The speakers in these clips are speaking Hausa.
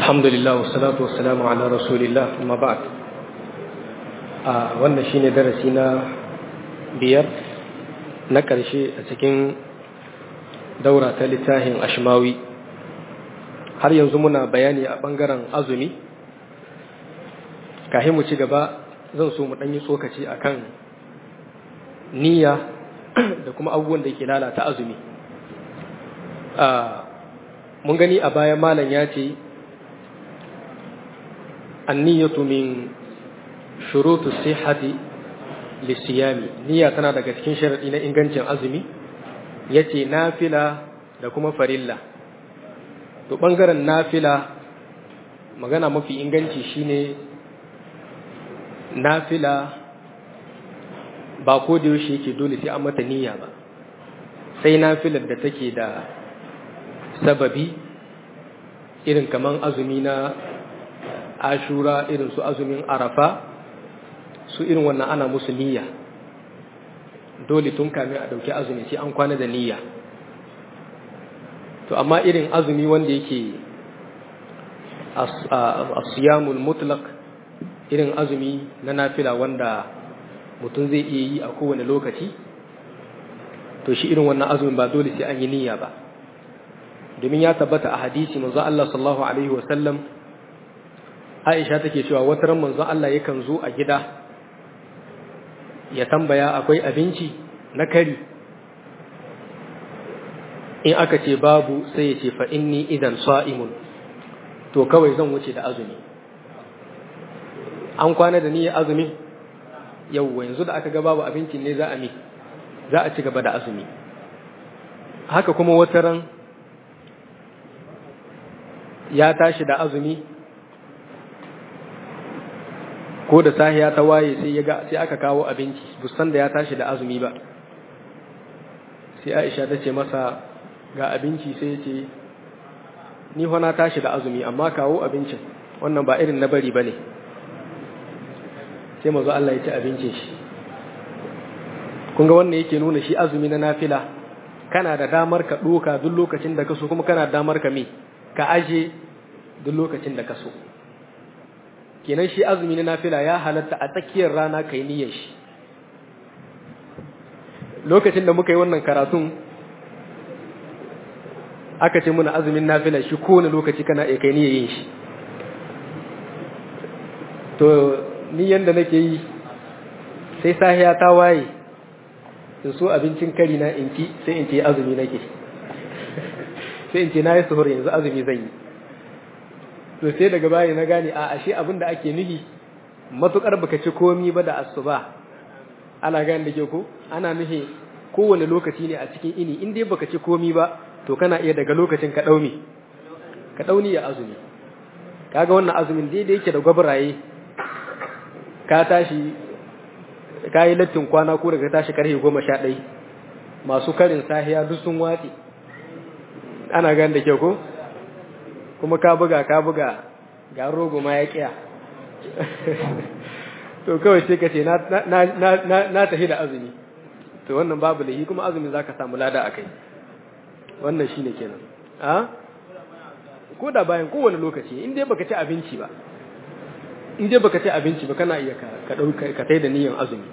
الحمد لله والصلاة والسلام على رسول الله ثم بعد wannan shine darasi na biyar na ƙarshe a cikin daura ta littafin ashmawi har yanzu muna bayani a ɓangaren azumi kahin mu ci gaba zan so mu ɗanyi tsokaci akan niyya da kuma abubuwan da ke lalata azumi mun gani a baya malam ya ce anniyatu min shurutu sihhati lisiyami niyya tana daga cikin sharadi na ingancin azumi yace nafila da kuma farilla to bangaren nafila magana mafi inganci shine nafila ba ko da yaushe yake dole sai an mata niyya ba sai nafilar da take da sababi irin kaman azumi na ashura irin su azumin arafa su irin wannan ana musu niyya dole tun kamin a dauki azumi sai an kwana da niyya to amma irin azumi wanda yake asiyamul mutlaq irin azumi na nafila wanda mutum zai iya yi a kowane lokaci to shi irin wannan azumin ba dole sai an yi niyya ba domin ya tabbata a hadisi manzo Allah sallallahu alaihi wasallam Aisha take cewa wata ran manzo Allah yakan zo a gida ya tambaya akwai abinci na kari in aka ce babu sai ya ce fa inni idan sa'imun to kawai zan wuce da azumi an kwana da niyyar azumi yau yanzu da aka ga babu abincin ne za a mi za a ci gaba da azumi haka kuma wata ran ya tashi da azumi ko da sahiya ta waye sai ya ga sai aka kawo abinci busan da ya tashi da azumi ba sai Aisha ta ce masa ga abinci sai ya ce ni fa na tashi da azumi amma kawo abincin wannan ba irin na bari bane sai mazo Allah ya ci abincin shi kun ga wannan yake nuna shi azumi na nafila kana da damar ka doka duk lokacin da ka so kuma kana da damar ka me ka aje duk lokacin da ka so kenan shi azumi na nafila ya halatta a tsakiyar rana kai niyyar shi lokacin da muka yi wannan karatun aka ce muna azumin nafila shi kowane lokaci kana iya kai niyyar yin shi to niyyar da nake yi sai sahiya ta waye in so abincin kari na in ci sai in ce azumi nake sai in ce na yi suhur yanzu azumi zan yi to sai daga baya na gane a ashe abin da ake nufi matukar baka ci komi ba da asuba ana gane da ke ko ana nufi kowane lokaci ne a cikin ini in dai baka ci komi ba to kana iya daga lokacin ka daumi ka dauni ya azumi kaga wannan azumin daidai yake da gwabraye ka tashi ka yi lattin kwana ko daga tashi karfe goma sha ɗai masu karin sahiya duk sun watsi ana gane da ke ko kuma ka buga ka buga ga rogo ma ya kiya to kawai sai ka ce na tafi da azumi to wannan babu lahi kuma azumi za ka samu lada a kai wannan shi ne kenan a ko da bayan kowane lokaci in dai baka ci abinci ba in dai baka ci abinci ba kana iya ka ɗauka ka tai da niyyar azumi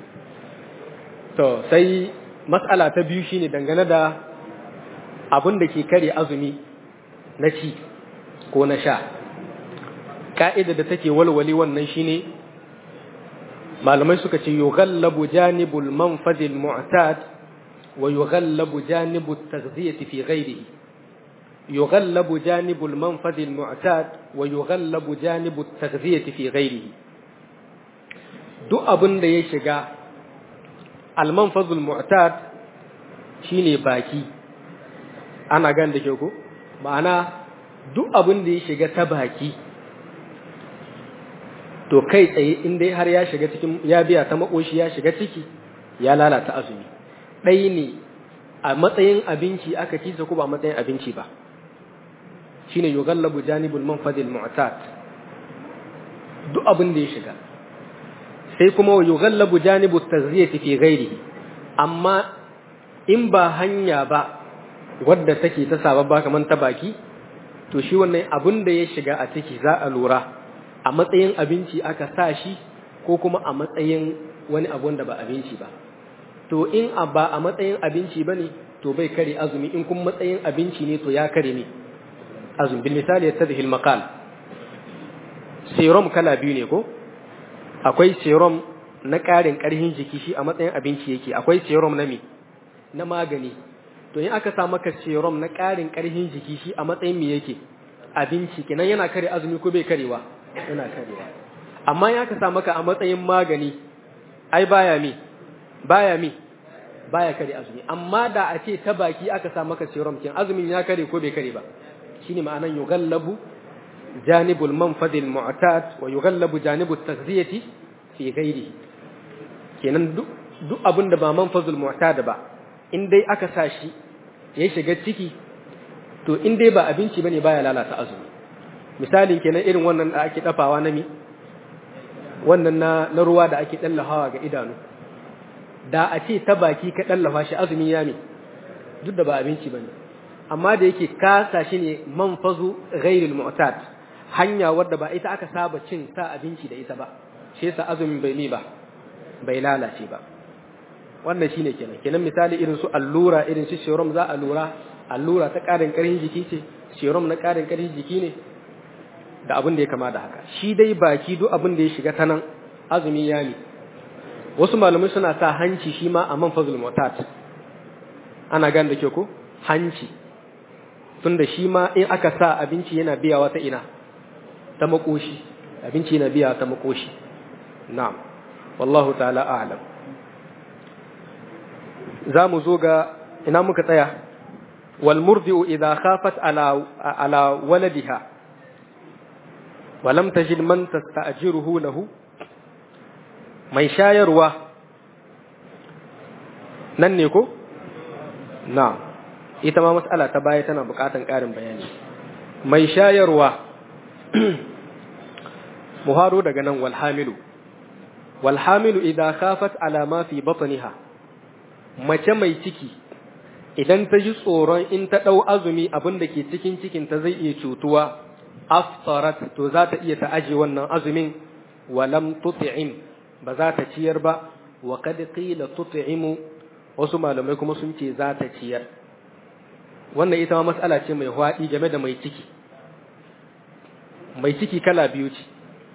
to sai matsala ta biyu shine dangane da abin da ke kare azumi na ci ko na sha ka'ida da take walwali wannan shine malamai suka ce yughallabu janibul manfadil mu'tad wa yughallabu janibu taghdhiyati fi ghayrihi yughallabu janibul manfadil mu'tad wa yughallabu janibu taghdhiyati fi ghayrihi duk abin da ya shiga al manfadul mu'tad shine baki ana gan da ke ko ma'ana duk abin da ya shiga ta baki to kai tsaye in dai har ya shiga cikin ya biya ta makoshi ya shiga ciki ya lalata azumi ɗai ne a matsayin abinci aka ci ko ba matsayin abinci ba shine yughallabu janibul manfadil mu'tad duk abin da ya shiga sai kuma yughallabu janibu tazriyati fi ghairihi amma in ba hanya ba wadda take ta sababba kamar ta baki to shi wannan abin da ya shiga a ciki za a lura a matsayin abinci aka sa shi ko kuma a matsayin wani abu da ba abinci ba to in ba a matsayin abinci ba ne to bai kare azumi in kuma matsayin abinci ne to ya kare ne azumi bil misali yatadhi al maqal serum kala biyu ne ko akwai serum na ƙarin ƙarfin jiki shi a matsayin abinci yake akwai serum na me na magani to in aka sa maka serum na ƙarin ƙarfin jiki shi a matsayin me yake abinci kenan yana kare azumi ko bai karewa yana karewa amma in aka sa maka a matsayin magani ai baya me baya me baya kare azumi amma da a ce ta baki aka sa maka serum kin azumin ya kare ko bai kare ba shine ma'anan yughallabu janibul manfadil mu'tad wa yughallabu janibut taghziyati fi ghairi kenan duk duk abin da ba manfazul mu'tad ba in dai aka sa shi ya shiga ciki to in dai ba abinci bane baya lalata azumi misalin kenan irin wannan da ake dafawa na mi wannan na na ruwa da ake dallahawa ga idanu da a ce ta baki ka dallafa shi azumi ya mi duk da ba abinci bane amma da yake kasa shi ne manfazu ghairil mu'tad hanya wadda ba ita aka saba cin sa abinci da ita ba shi yasa azumin bai mi ba bai lalace ba wannan shine kenan kenan misali irin su allura irin su serum za a lura allura ta karin karfin jiki ce serum na karin karfin jiki ne da abin da ya kama da haka shi dai baki duk abin da ya shiga ta nan azumi ya ne wasu malamai suna sa hanci shi ma a manfazul mutat ana gan da ke ko hanci tunda shi ma in aka sa abinci yana biyawa ta ina ta makoshi abinci yana biya ta makoshi na'am wallahu ta'ala a'lam za mu zo ga ina muka tsaya wal murdi'u idha khafat ala ala waladiha wa lam tajid man tasta'jiruhu lahu mai shayarwa nan ne ko na'am ita ma mas'ala ta baya tana bukatan ƙarin bayani mai shayarwa muharo daga nan wal hamilu wal hamilu idha khafat ala ma fi batniha mace mai ciki idan ta ji tsoron in ta dau azumi abin da ke cikin cikin ta zai iya cutuwa aftarat to za ta iya ta aje wannan azumin walam tut'im ba za ta ciyar ba wa kad qila tut'imu wasu malamai kuma sun ce za ta ciyar wannan ita ma matsala ce mai hwaɗi game da mai ciki mai ciki kala biyu ce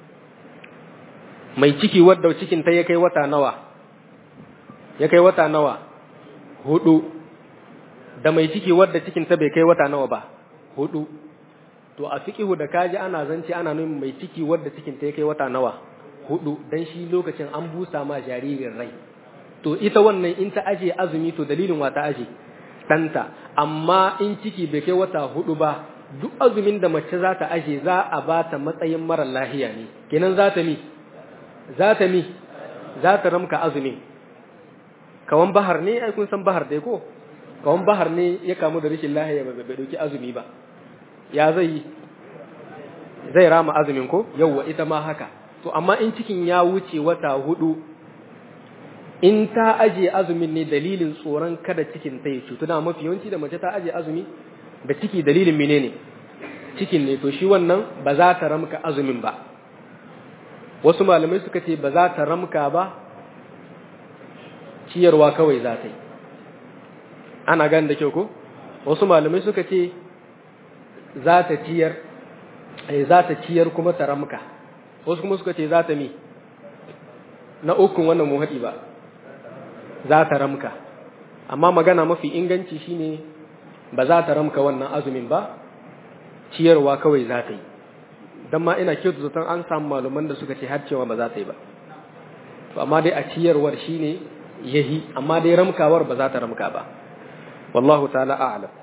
mai ciki wadda cikin ta ya kai wata nawa ya kai wata nawa hudu da mai ciki wadda cikin ta bai kai wata nawa ba hudu to a fiqihu da kaji ana zance ana nuna mai ciki wadda cikin ta ya kai wata nawa hudu dan shi lokacin an busa ma jaririn rai to ita wannan in ta aje azumi to dalilin wa ta aje ɗanta amma in ciki bai kai wata hudu ba duk azumin da mace za ta aje za a ba ta matsayin mara lahiya ne kenan za ta mi za ta mi za ta ramka azumin kawan bahar ne ai kun san bahar dai ko kawan bahar ne ya kamu da rashin lahiya ba bai dauki azumi ba ya zai zai rama azumin ko yawwa ita ma haka to amma in cikin ya wuce wata hudu in ta aje azumin ne dalilin tsoron kada cikin ta ya cutu na mafi yawanci da mace ta aje azumi da ciki dalilin menene cikin ne to shi wannan ba za ta ramka azumin ba wasu malamai suka ce ba za ta ramka ba ciyarwa kawai za ta yi ana gani da kyau ko wasu malamai suka ce za ta ciyar za ta ciyar kuma ta ramka wasu kuma suka ce za ta mi na ukun wannan mu haɗi ba za ta ramka amma magana mafi inganci shine ba za ta ramka wannan azumin ba ciyarwa kawai za ta yi don ma ina kyautu zaton an samu malaman da suka ce har cewa ba za ta yi ba to amma dai a ciyarwar shine yahi amma dai ramkawar ba za ta ramka ba wallahu ta'ala a'lam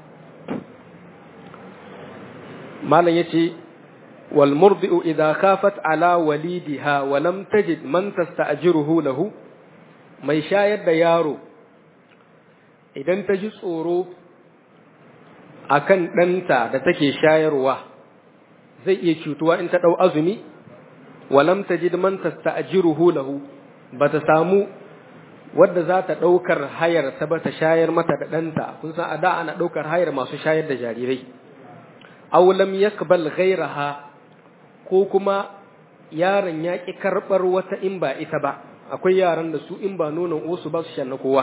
malam yace wal murdi'u idha khafat ala walidiha wa lam tajid man tasta'jiruhu lahu mai shayar da yaro idan ta ji tsoro akan ɗanta da take shayarwa zai iya cutuwa in ta ɗau azumi walam ta ji man tasta'jiruhu lahu ba ta samu wadda za ta ɗaukar hayar ta ba ta shayar mata da ɗanta kun san a da ana ɗaukar hayar masu shayar da jarirai aw lam yakbal ghayraha ko kuma yaron ya ki karbar wata in ba ita ba akwai yaran da su in ba nonon usu ba su shan na kowa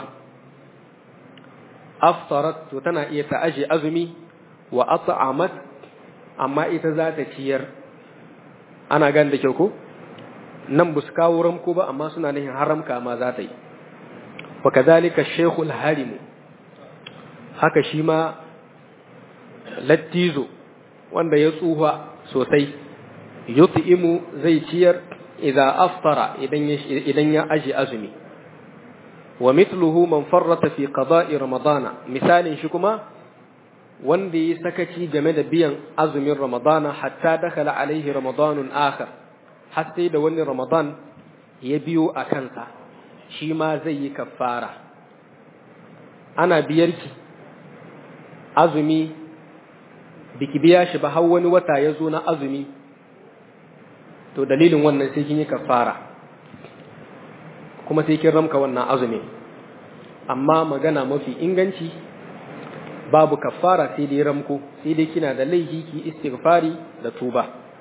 aftarat to tana iya ta aje azumi wa at'amat amma ita za ta ciyar ana gan da kyau ko nan bu su kawo ramko ba amma suna nihin haramka ma za ta yi wa kadhalika shaykhul harim haka shi ma lattizo wanda ya tsuha sosai yut'imu zai ciyar idza aftara idan ya idan ya aje azumi wa mithluhu man farrata fi qada'i ramadana misalin shi kuma wanda ya sakaci game da biyan azumin ramadana hatta dakhala alaihi ramadanun akhar har sai da wani ramadan ya biyo a kansa shi ma zai yi kafara ana biyarki azumi biki biya shi ba har wani wata ya zo na azumi to dalilin wannan sai kin yi kafara kuma sai kin ramka wannan azumi amma magana mafi inganci babu kafara sai dai ramko sai dai kina da laifi ki istighfari da tuba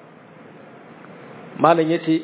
malam yace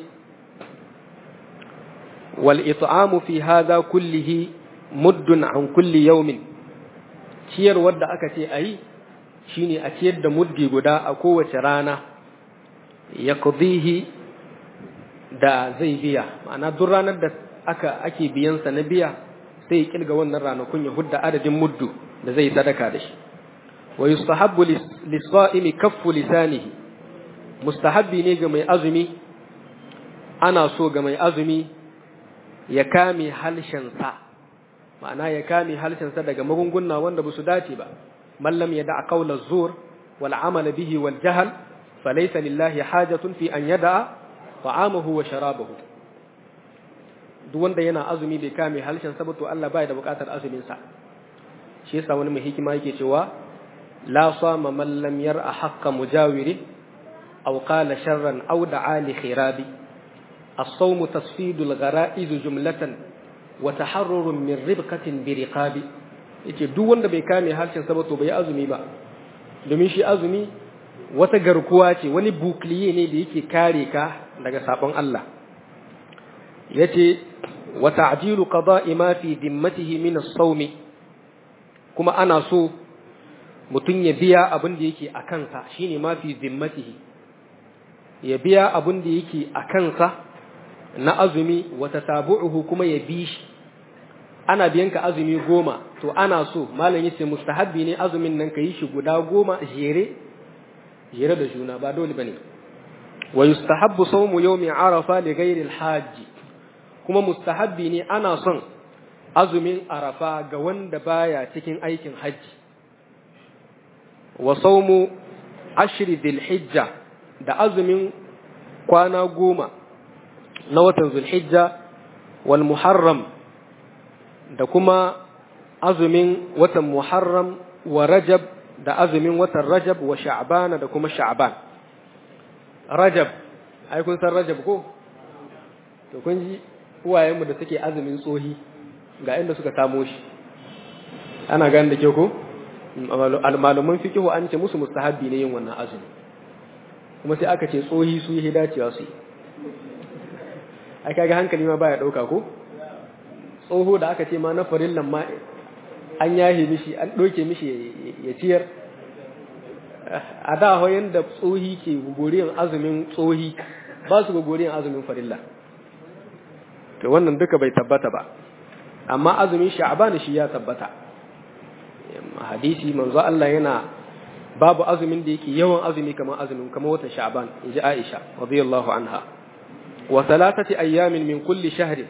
wal it'amu fi hadha kullihi muddun an kulli yawmin ciyarwar da aka ce ayi shine a ciyar da muddi guda a kowace rana yaqdihi da zai biya ma'ana duk ranar da aka ake biyansa na biya sai ya kilga wannan ranakun ya hudda adadin muddu da zai sadaka da shi wa yustahabbu lis-sa'imi kaffu lisanihi mustahabbi ne ga mai azumi ana so ga mai azumi ya kame halshensa ma'ana ya kame halshensa daga magunguna wanda ba su dace ba mallam ya da'a qawla zur wal amal bihi wal jahl falaysa lillahi hajatun fi an yada'a ta'amahu wa sharabahu duk wanda yana azumi bai kame halshensa ba to Allah bai da bukatar azumin sa shi yasa wani mai hikima yake cewa la sama man lam yar'a haqqa mujawiri aw qala sharran aw da'a li khirabi as-sawm tasfidu al-ghara'iz jumlatan wa taharrurun min ribqatin bi riqabi yace duk wanda bai kame harshen sa ba to bai azumi ba domin shi azumi wata garkuwa ce wani bukliye ne da yake kare ka daga sabon Allah yace wa ta'jilu qada'i ma fi dimmatihi min as-sawmi kuma ana so mutum ya biya abin da yake a kansa shine ma fi zimmatihi ya biya abin da yake a kansa na azumi wata tabu'uhu kuma ya bi shi ana biyan ka azumi goma to ana so malam yace mustahabbi ne azumin nan ka yi shi guda goma jere jere da juna ba dole bane wa yustahabbu sawmu yawmi arafa li ghairi al-hajj kuma mustahabbi ne ana son azumin arafa ga wanda baya cikin aikin hajji wa saumu ashri hijja da azumin kwana goma na watan zulhijja wal muharram da kuma azumin watan muharram wa rajab da azumin watan rajab wa sha'bana da kuma sha'ban rajab ai kun san rajab ko to kun ji uwayenmu da suke azumin tsohi ga inda suka samo shi ana gane da ke ko malaman fikihu an ce musu mustahabbi ne yin wannan azumi kuma sai aka ce tsohi su yi dacewa su yi ai kaga hankali ma baya dauka ko tsoho da aka ce ma na farillan ma an yahe mishi an doke mishi ya ciyar a da hoyin da tsohi ke gogoriyan azumin tsohi ba su gogoriyan azumin farilla to wannan duka bai tabbata ba amma azumin sha'ban shi ya tabbata hadisi manzo Allah yana babu azumin da yake yawan azumi kamar azumin kamar watan sha'ban inji Aisha radiyallahu anha wa thalathati ayyamin min kulli shahrin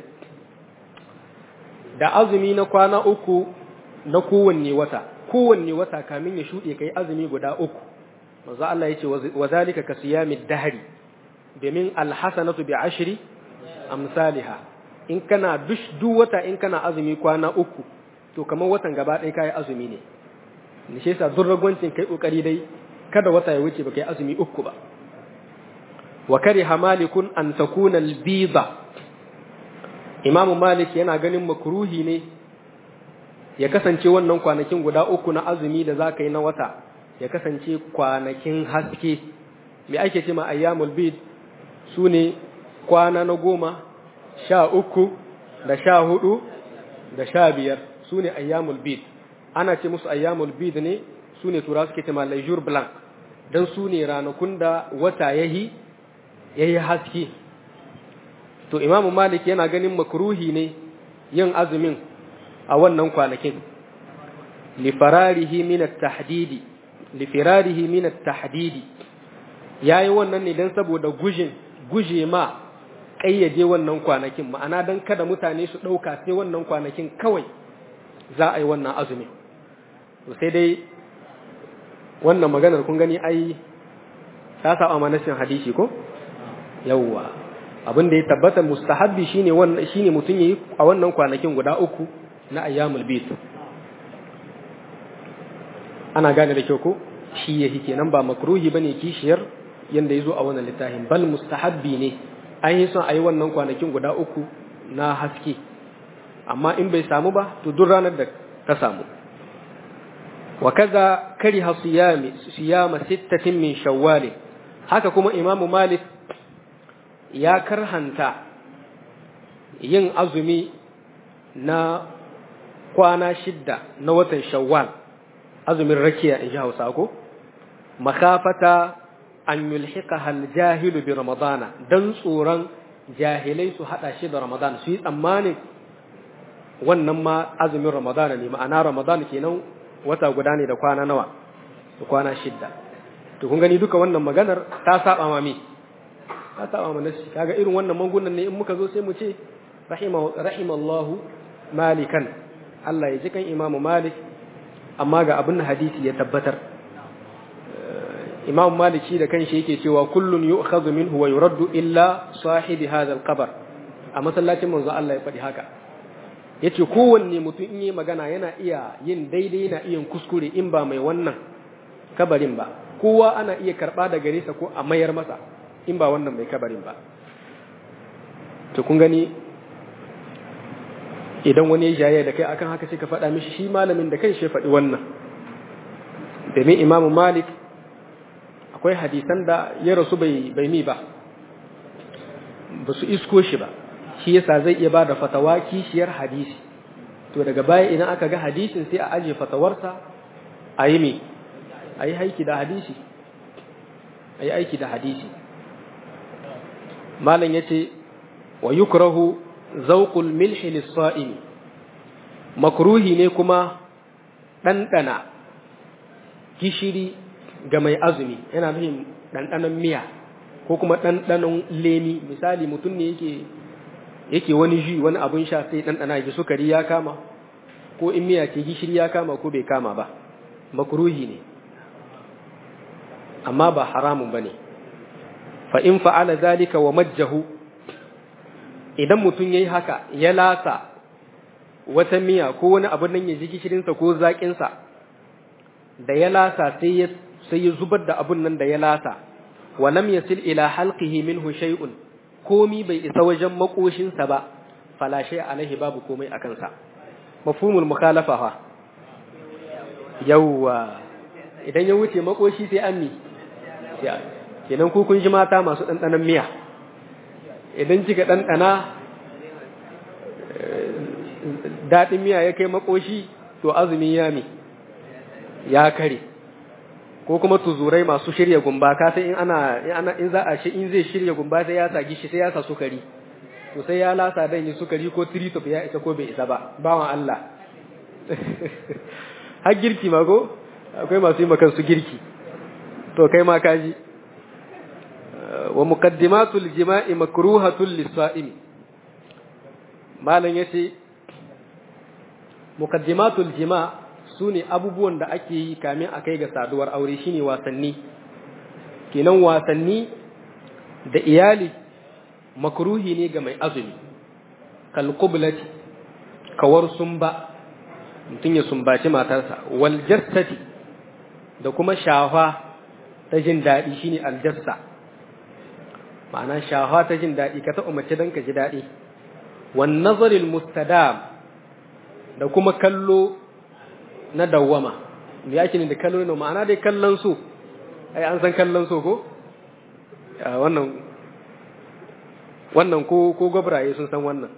da azumi na kwana uku na kowanne wata kowanne wata kamin ya shuɗe kai azumi guda uku manzo Allah yace wa zalika ka siyamid dahri domin alhasanatu bi ashri amsalha in kana dush duk wata in kana azumi kwana uku to kamar watan gaba ɗaya kai azumi ne ne shi yasa duk ragwancin kai kokari dai kada wata ya wuce ba kai azumi uku ba wa kariha malikun an takuna albiza imam malik yana ganin makruhi ne ya kasance wannan kwanakin guda uku na azumi da zaka yi na wata ya kasance kwanakin haske me ake ce ma ayyamul bid su ne kwana na goma sha uku da sha hudu da sha biyar su ne ayyamul bid ana ce musu ayyamul bid ne su ne tura suke ce ma lejour blanc don su ne ranakun da wata yahi yayi haske to imamu malik yana ganin makruhi ne yin azumin a wannan kwanakin lifararihi min at-tahdidi lifirarihi min at-tahdidi yayi wannan ne dan saboda gujin guje ma kayyade wannan kwanakin ma'ana dan kada mutane su dauka sai wannan kwanakin kawai za a yi wannan azumi to sai dai wannan maganar kun gani ai ta sa amanasin hadisi ko yawwa abin da ya tabbata mustahabbi shine wannan shine mutun yayi a wannan kwanakin guda uku na ayyamul bid ana gane da kyau ko shi yake kenan ba makruhi bane kishiyar yanda yazo a wannan littafin bal mustahabbi ne an yi son ayi wannan kwanakin guda uku na haske amma in bai samu ba to duk ranar da ta samu wa kaza kariha siyami siyama sittatin min shawwal haka kuma imamu malik ya karhanta yin azumi na kwana shidda na watan shawwal azumin rakiya in ji hausa ko makafata an yulhiqa hal jahilu bi ramadana dan tsoron jahilai su hada shi da ramadana su yi tsammanin wannan ma azumin ramadana ne ma'ana ramadana kenan wata guda ne da kwana nawa da kwana shidda to kun gani duka wannan maganar ta saba ma me ta saba ma nasi kaga irin wannan mangunan ne in muka zo sai mu ce rahima rahimallahu malikan Allah ya ji kan imamu malik amma ga abin hadisi ya tabbatar imam malik shi da kanshi yake cewa kullun yu'khadhu minhu wa yuraddu illa sahibi hadha al-qabr a masallacin manzo Allah ya faɗi haka yace kowanne mutum in yi magana yana iya yin daidai yana iya kuskure in ba mai wannan kabarin ba kowa ana iya karba da gare sa ko a mayar masa in ba wannan mai kabarin ba to kun gani idan wani ya jaye da kai akan haka sai ka faɗa mishi shi malamin da kai shi faɗi wannan domin imamu malik akwai hadisan da ya rasu bai bai mi ba ba su isko shi ba shi yasa zai iya ba da fatawa kishiyar hadisi to daga baya idan aka ga hadisin sai a aje fatawarsa a yi mi a yi aiki da hadisi a yi aiki da hadisi malam ya ce wa yukrahu zauqul milhi lis-sa'imi makruhi ne kuma ɗanɗana gishiri ga mai azumi yana nufin ɗanɗanon miya ko kuma ɗanɗanon lemi misali mutum ne yake yake wani ji wani abun sha sai ɗanɗana ji sukari ya kama ko in miya ce gishiri ya kama ko bai kama ba makruhi ne amma ba haramun ba ne fa in fa'ala zalika wa majjahu idan mutum ya yi haka ya lasa wata miya ko wani abin nan ya ji gishirinsa ko zaƙinsa da ya lasa sai ya sai ya zubar da abun nan da ya lasa wa lam yasil ila halqihi minhu shay'un komi bai isa wajen makoshinsa ba fala shay alaihi babu komai a kansa mafhumul mukhalafa fa yawwa idan ya wuce makoshi sai an mi kenan ku kun ji mata masu ɗanɗanon miya idan kika ɗanɗana daɗin miya ya kai makoshi to azumi ya mi ya kare ko kuma tuzurai masu shirya gumba ka sai in ana in za a shi in zai shirya gumba sai ya sa gishi sai ya sa sukari to sai ya lasa dan yi sukari ko tritop ya isa ko bai isa ba bawan Allah har girki ma ko akwai masu yi makan su girki to kai ma kaji wa muqaddimatul jima'i makruhatul lis-sa'imi malan yace muqaddimatul jima' sune abubuwan da ake yi kamin a kai ga saduwar aure shine wasanni kenan wasanni da iyali makruhi ne ga mai azumi kal qiblati kawar sumba mutum ya sumbaci matarsa wal jassati da kuma shafa ta jin daɗi shine aljassa ma'ana shafa ta jin daɗi ka taɓa mace don ka ji daɗi wan nazaril mustadam da kuma kallo na dawwama me yake ne da kallon no ma'ana dai kallon so ai an san kallon so ko wannan wannan ko ko gobraye sun san wannan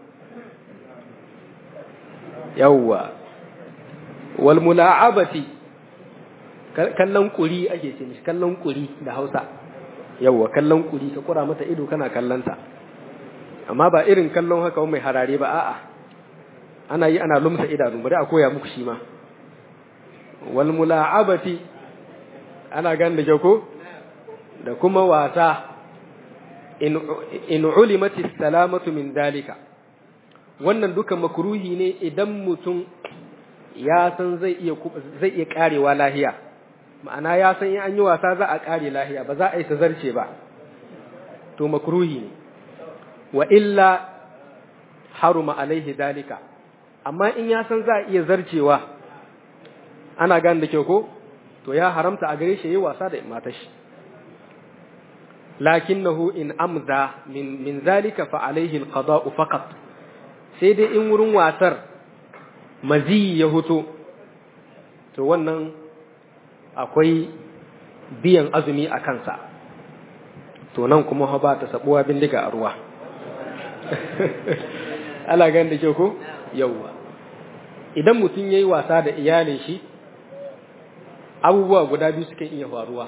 yawwa wal mula'abati kallon kuri ake ce mishi kallon kuri da Hausa yawwa kallon kuri ka kura mata ido kana kallanta amma ba irin kallon haka mai harare ba a'a ana yi ana lumsa idanu bari a koya muku shi ma wal mula'abati ana gan da ko da kuma wasa in in ulimati salamatu min dalika wannan duka makruhi ne idan mutum ya san zai iya zai iya karewa lahiya ma'ana ya san in an yi wasa za a kare lahiya ba za a yi zarce ba to makruhi ne wa illa haruma alaihi dalika amma in ya san za a iya zarcewa ana gane da kyau ko to ya haramta a gare shi yi wasa da matar shi lakinnahu in amza min min zalika fa alaihi alqada'u faqat sai dai in wurin wasar mazi ya huto to wannan akwai biyan azumi a kansa to nan kuma ba ta sabuwa bindiga a ruwa ala gan da kyau ko yauwa idan mutum yayi wasa da iyalin shi abubuwa guda biyu suke iya faruwa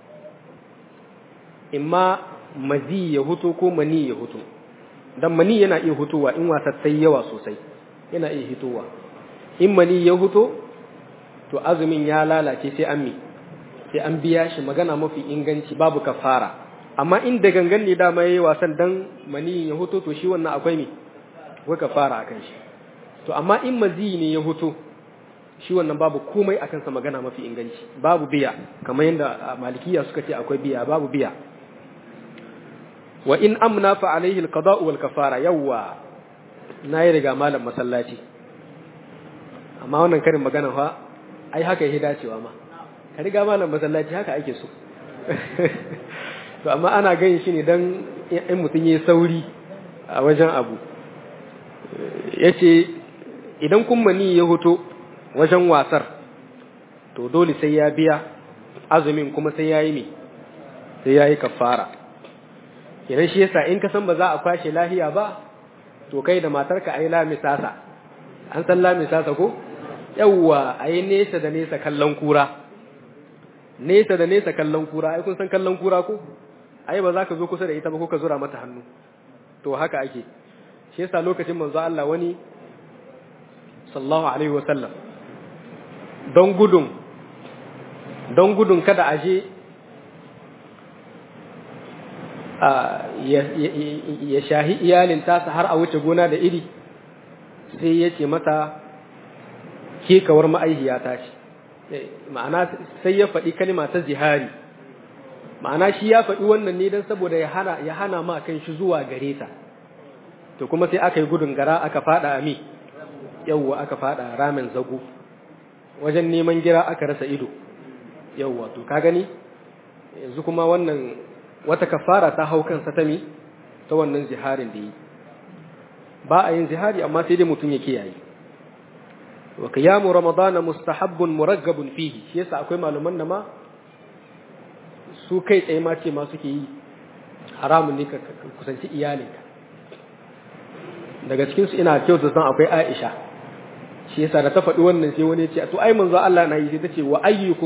imma mazi ya huto ko mani ya huto dan mani yana iya hutowa in wasa sai yawa sosai yana iya hitowa in mani ya huto to azumin ya lalace sai an mi sai an biya shi magana mafi inganci babu kafara amma in da gangan ne dama yayi wasan dan mani ya huto to shi wannan akwai mi akwai kafara akan shi to amma in mazi ne ya huto shi wannan babu komai akan sa magana mafi inganci babu biya kamar yadda malikiya suka ce akwai biya babu biya wa in amna fa alaihi alqada'u wal kafara yawa nayi riga malam masallaci amma wannan karin magana fa ai haka yake dacewa ma ka riga malam masallaci haka ake so to amma ana ganin shi ne dan in mutun yayi sauri a wajen abu yace idan kun mani ya hoto wajen wasar to dole sai ya biya azumin kuma sai yayi me sai yayi kafara idan shi yasa in ka san ba za a kwashe lahiya ba to kai da matarka ayi la misasa an san la misasa ko yawwa ayi nesa da nesa kallon kura nesa da nesa kallon kura ai kun san kallon kura ko ai ba za ka zo kusa da ita ba ko ka zura mata hannu to haka ake shi yasa lokacin manzo Allah wani sallallahu alaihi wasallam don gudun don gudun kada aje ya shahi iyalin tasa har a wuce gona da iri sai ya ce mata kekawar ma'aihiya ta ce ma'ana sai ya faɗi kalma ta zihari ma'ana shi ya faɗi wannan ne don saboda ya hana ya hana ma kan shi zuwa gare ta to kuma sai aka yi gudun gara aka fada a mi yawwa aka fada ramin zago wajen neman gira aka rasa ido yawwa to ka gani yanzu kuma wannan wata kafara ta hau kansa ta mi ta wannan ziharin da yi ba a yin zihari amma sai dai mutum ya kiyaye wa qiyamu ramadana mustahabbun muraggabun fihi shi yasa akwai malaman da ma su kai tsaye ma ce ma suke yi haramun ne ka kusanci iyalinka daga cikin su ina kyautu san akwai Aisha shi yasa da ta faɗi wannan sai wani ya ce to ai manzo Allah na yi sai ta ce wa ayyukum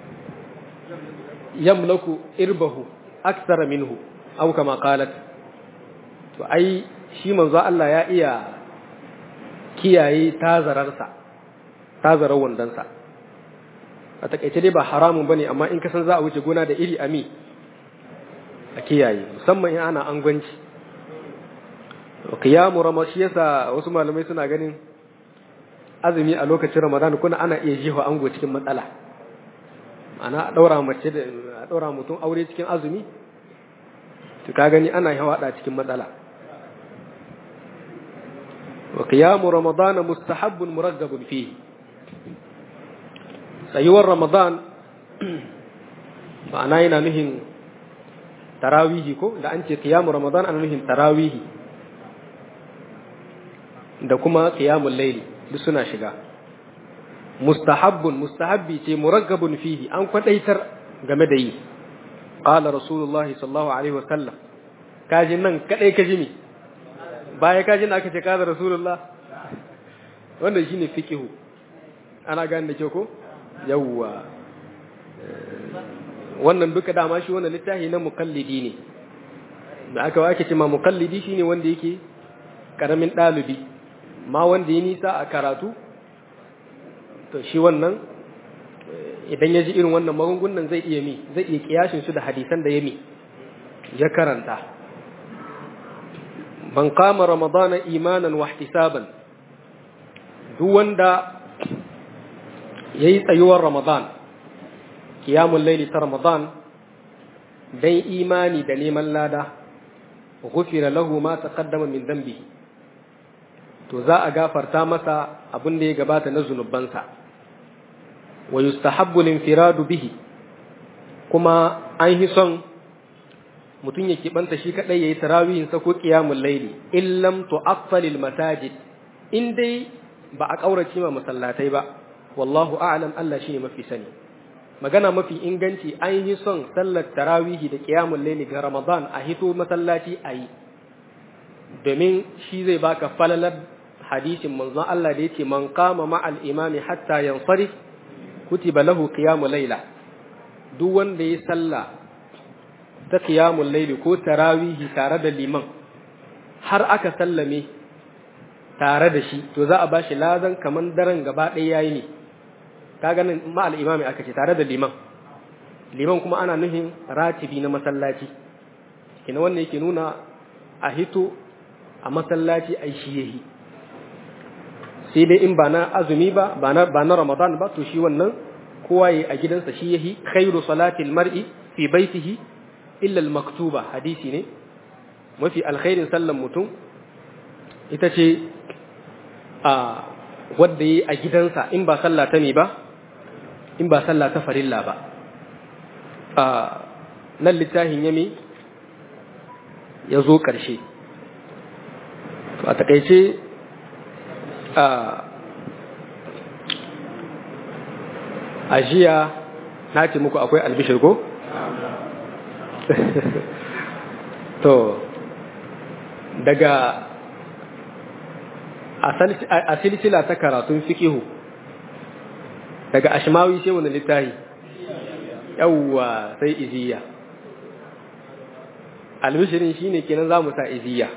yamlaku irbahu akthara minhu aw kama qalat to ai shi manzo Allah ya iya kiyaye tazararsa tazarar wandansa a takaice dai ba haramun bane amma in ka san za a wuce gona da iri ami a kiyaye musamman in ana angwanci qiyamu ramashi yasa wasu malamai suna ganin azumi a lokacin ramadan kuna ana iya jiho ango cikin matsala ana daura mace da daura mutum aure cikin azumi to ka gani ana hawada cikin matsala wa qiyamu ramadana mustahabbun muraggabun fihi tsayuwar ramadan ma'ana yana nuhin tarawihi ko da an ce qiyamu ramadan ana nuhin tarawihi da kuma qiyamul layli duk suna shiga mustahabbun mustahabbi ce muraggabun fihi an kwadaitar game da yi qala rasulullahi sallallahu alaihi wasallam kaji nan kadai kaji ne baya kaji na aka ce qala rasulullah wannan shine fiqhu ana gane da ke ko yawwa wannan duka dama shi wannan littafi na mukallidi ne da aka wake ce ma mukallidi shine wanda yake karamin dalibi ma wanda ya nisa a karatu to shi wannan idan ya ji irin wannan magungunan zai iya mi zai iya kiyashin su da hadisan da ya mi ya karanta ban kama ramadana imanan wa ihtisaban duk wanda yayi tsayuwar ramadan qiyamul layli ta ramadan dan imani da neman lada ghufira lahu ma taqaddama min dhanbihi to za a gafarta masa abin da ya gabata na zunubansa wa yustahabbu linfiradu bihi kuma an yi son mutum ya kibanta shi kadai yayi tarawihin sa ko qiyamul layli illam tu'affalil masajid in dai ba a kaurace ma masallatai ba wallahu a'lam Allah shine mafi sani magana mafi inganci an yi son sallar tarawihi da qiyamul layli ga Ramadan a hito masallaci ayi domin shi zai baka falalar hadisin manzon Allah da yake man qama ma'al imami hatta yansarif kutiba lahu qiyamul layla duk wanda ya salla ta qiyamul layli ko tarawihi tare da liman har aka sallame tare da shi to za a bashi lazan kaman daren gaba ɗaya yayi ne ka ganin ma'al imami aka ce tare da liman liman kuma ana nufin ratibi na masallaci kina wannan yake nuna a hito a masallaci ai shi yahi sai dai in ba na azumi ba ba na ba na ramadan ba to shi wannan kowa yayi a gidansa shi yahi khairu salatil mar'i fi baitihi illa al maktuba hadisi ne mafi alkhairin sallan mutum ita ce a wadda yi a gidansa in ba sallah ta ne ba in ba sallah ta farilla ba a nan littafin yami ya zo ƙarshe a taƙaice a ajiya na ce muku akwai albishir ko? to daga a silsila ta karatun fikihu daga ashmawi sai wani littahi yawwa sai iziya albishirin shine kenan za mu sa iziya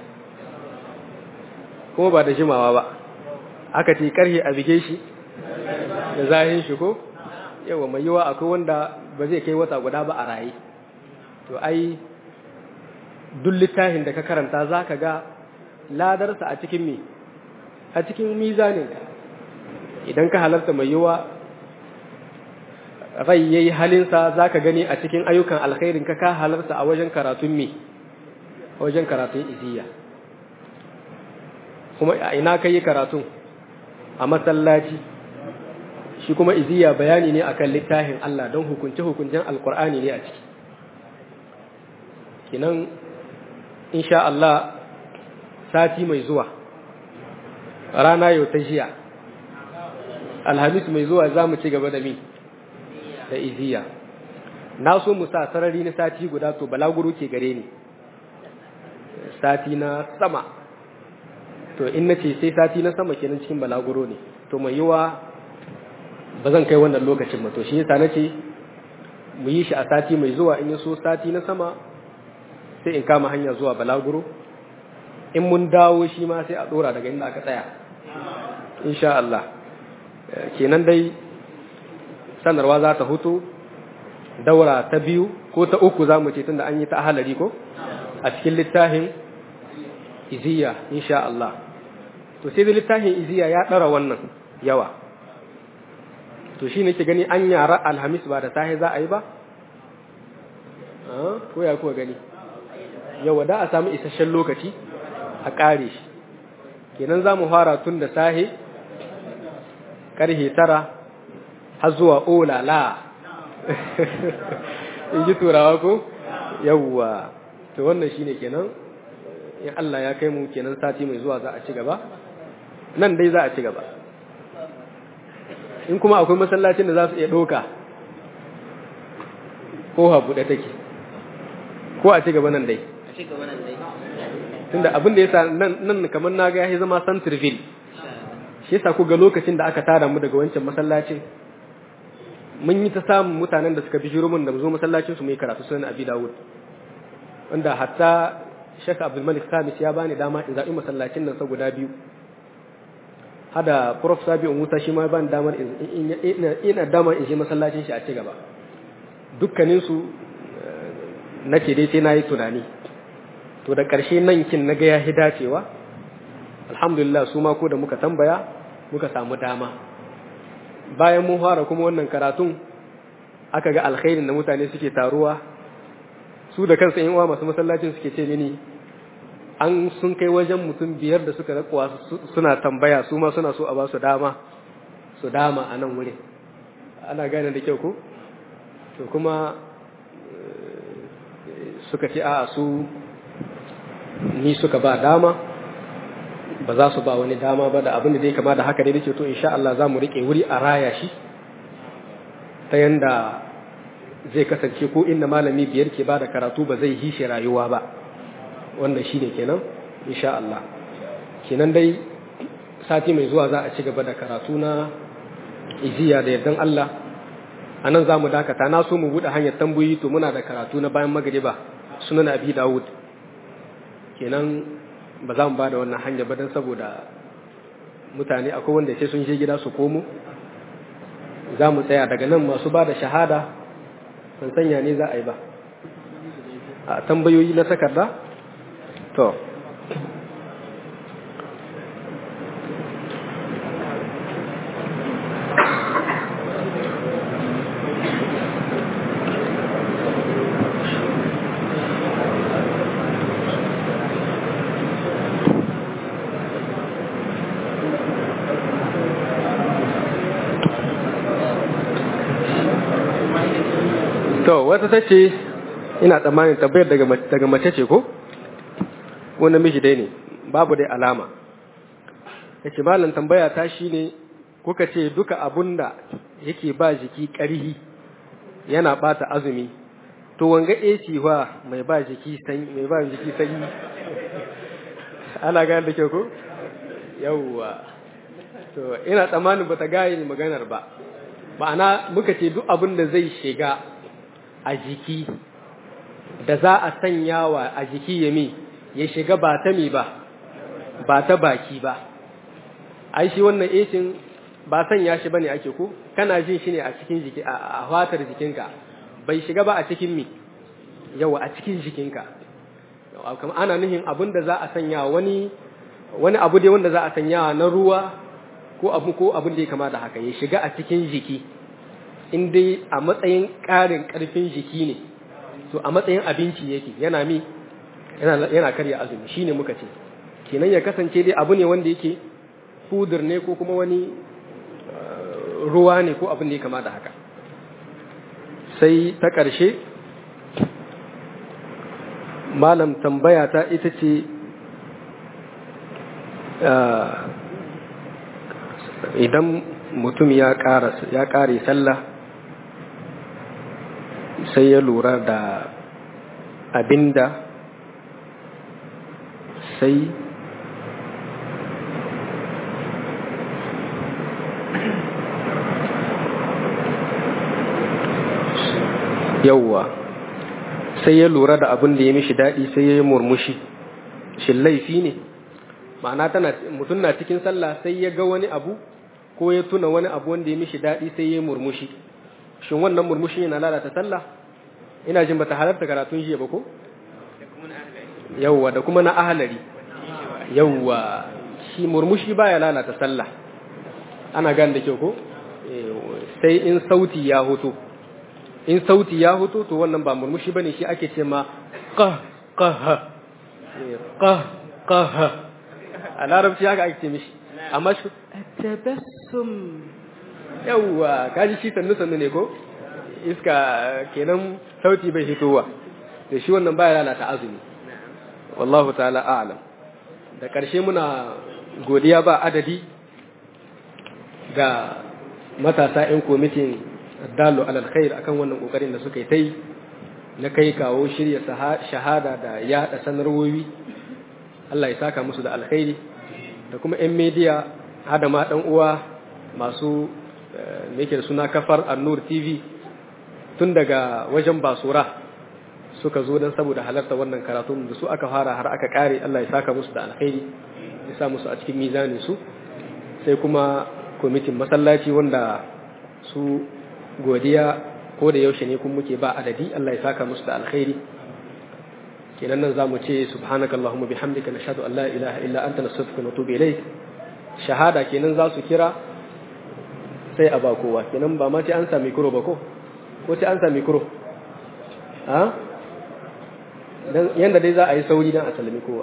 kuma ba da jimawa ba aka ce karhe a bige shi da zahin shi ko yawa mai yiwa akwai wanda ba zai kai wata guda ba a raye to ai duk littafin da ka karanta za ka ga ladarsa a cikin me a cikin mizaninka idan ka halarta mai yiwa rai ya yi halinsa za ka gani a cikin ayyukan alkhairin ka ka halarta a wajen karatun me a wajen karatun iziya kuma a ina ka yi karatun a masallaci shi kuma iziya bayani ne akan littafin Allah don hukunce-hukuncen alkur'ani ne a ciki kinan insha Allah sati mai zuwa rana yau ta jiya alhamis mai zuwa za mu ci gaba da mi da iziya na so mu sa sarari na sati guda to balaguro ke gare ni sati na sama to in na ce sai sati na sama kenan cikin balaguro ne to mai yiwa ba zan kai wannan lokacin ba to shi yasa na ce mu yi shi a sati mai zuwa in so sati na sama sai in kama hanya zuwa balaguro in mun dawo shi ma sai a dora daga inda aka tsaya insha Allah kenan dai sanarwa za ta hutu daura ta biyu ko ta uku za mu ce tunda an yi ta ahalari ko a cikin littafin iziya insha Allah to sai da littafin iziya ya ɗara wannan yawa to shi ne ke gani an yara alhamis ba da sahi za a yi ba ko ya kuwa gani yawa da a samu isasshen lokaci a ƙare shi kenan za mu fara tun da sahi ƙarhe tara har zuwa olala in ji turawa ko yawwa to wannan shine kenan in Allah ya kai mu kenan sati mai zuwa za a ci gaba nan dai za a ci gaba in kuma akwai masallacin da za su iya ɗauka ko buɗe take ko a ci gaba nan dai a ci gaba nan dai tunda abin da yasa nan nan kamar na ga ya zama centerville shi yasa ku ga lokacin da aka tara mu daga wancan masallacin mun yi ta samun mutanen da suka bi mun da mu zo masallacin su mu yi karatu sunan Abi Dawud wanda hatta Sheikh Abdul Malik Khamis ya bani dama in zaɓi masallacin nan guda biyu hada Prof Sabi'u Musa shi ma bani damar in ina damar in je masallacin shi a ci gaba dukkanin su nace dai sai nayi tunani to da ƙarshe nan kin naga ya hi dacewa alhamdulillah su ma ko da muka tambaya muka samu dama bayan mun fara kuma wannan karatun aka ga alkhairin da mutane suke taruwa su da kansu yan uwa masu masallacin suke ce mini an sun kai wajen mutum biyar da suka rakuwa suna tambaya su ma suna so a ba su dama su dama a nan wurin ana gane da kyau ko to kuma suka ce a su ni suka ba dama ba za su ba wani dama ba da abin da zai kama da haka dai ce to insha Allah za mu rike wuri a raya shi ta yanda zai kasance ko inda malami biyar ke ba da karatu ba zai hishe rayuwa ba wanda shi ne kenan insha Allah kenan dai sati mai zuwa za a ci gaba da karatu na iziya da yardan Allah a nan za mu dakata na so mu buɗe hanyar tambayi to muna da karatu na bayan magariba sunan abi dawud kenan ba za mu ba da wannan hanya ba don saboda mutane akwai wanda sai sun je gida su komo za mu tsaya daga nan masu ba da shahada ban sanya ne za a yi ba a tambayoyi na takarda to to wata ta ce ina tsammanin tabbayar daga mace ce ko ko namiji dai ne babu dai alama yace malam tambaya ta shine kuka ce duka abunda yake ba jiki ƙarhi yana bata azumi to wanga AC fa mai ba jiki sanyi mai ba jiki sanyi ana gane da kyau ko yawwa to ina tsammanin bata gane maganar ba ma'ana muka ce duk abin da zai shiga a jiki da za a sanyawa a jiki ya mi ya shiga ba ta mi ba ba ta baki ba ai shi wannan esin ba sanya shi bane ake ko kana jin shi ne a cikin jiki a fatar jikinka bai shiga ba a cikin mi yawa a cikin jikinka kuma ana nuhin abin da za a sanya wani wani abu dai wanda za a sanya na ruwa ko abu ko abin da ya kama da haka ya shiga a cikin jiki in dai a matsayin ƙarin ƙarfin jiki ne to a matsayin abinci yake yana mi yana yana karya azumi shine muka ce kenan ya kasance dai abu ne wanda yake fudur ne ko kuma wani ruwa ne ko abin da ya kama da haka sai ta ƙarshe malam tambaya ta ita ce idan mutum ya ƙare sallah sai ya lura da abinda sai yauwa sai ya lura da abin da ya mishi daɗi sai ya yi murmushi shi laifi ne ma'ana tana mutum na cikin sallah sai ya ga wani abu ko ya tuna wani abu wanda ya mishi daɗi sai ya yi murmushi shin wannan murmushi yana lalata sallah ina jin bata halarta karatun jiya ba ko yawwa da kuma na ahalari yawwa shi murmushi baya lalata sallah ana gane da kyau ko sai in sauti ya hoto in sauti ya hoto to wannan ba murmushi bane shi ake ce ma qah qah qah qah a larabci haka ake ce mishi amma shi tabassum yawwa kaji shi sannu sannu ne ko iska kenan sauti bai fitowa da shi wannan baya lalata azumi wallahu ta'ala a'lam da ƙarshe muna godiya ba adadi ga matasa 'yan kwamitin dalo alal khair akan wannan kokarin da suka yi ta yi na kai kawo shirya shahada da yaɗa sanarwowi Allah ya saka musu da alkhairi da kuma 'yan media hada ma ɗan uwa masu me da suna kafar annur tv tun daga wajen basura suka zo don saboda halarta wannan karatu da su aka fara har aka kare Allah ya saka musu da alkhairi ya sa musu a cikin mizanin su sai kuma kwamitin masallaci wanda su godiya ko da yaushe ne kun muke ba adadi Allah ya saka musu da alkhairi kenan nan zamu ce subhanaka allahumma bihamdika nashhadu an la ilaha illa anta nastaghfiruka wa natubu ilayk shahada kenan za su kira sai a ba kowa kenan ba ma ce an sami kuro ba ko ko ce an sami kuro ha dan yanda dai za a yi sauri dan a salami kowa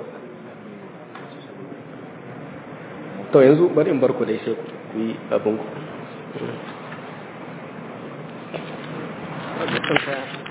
to yanzu bari in bar ku dai sai ku yi abin ku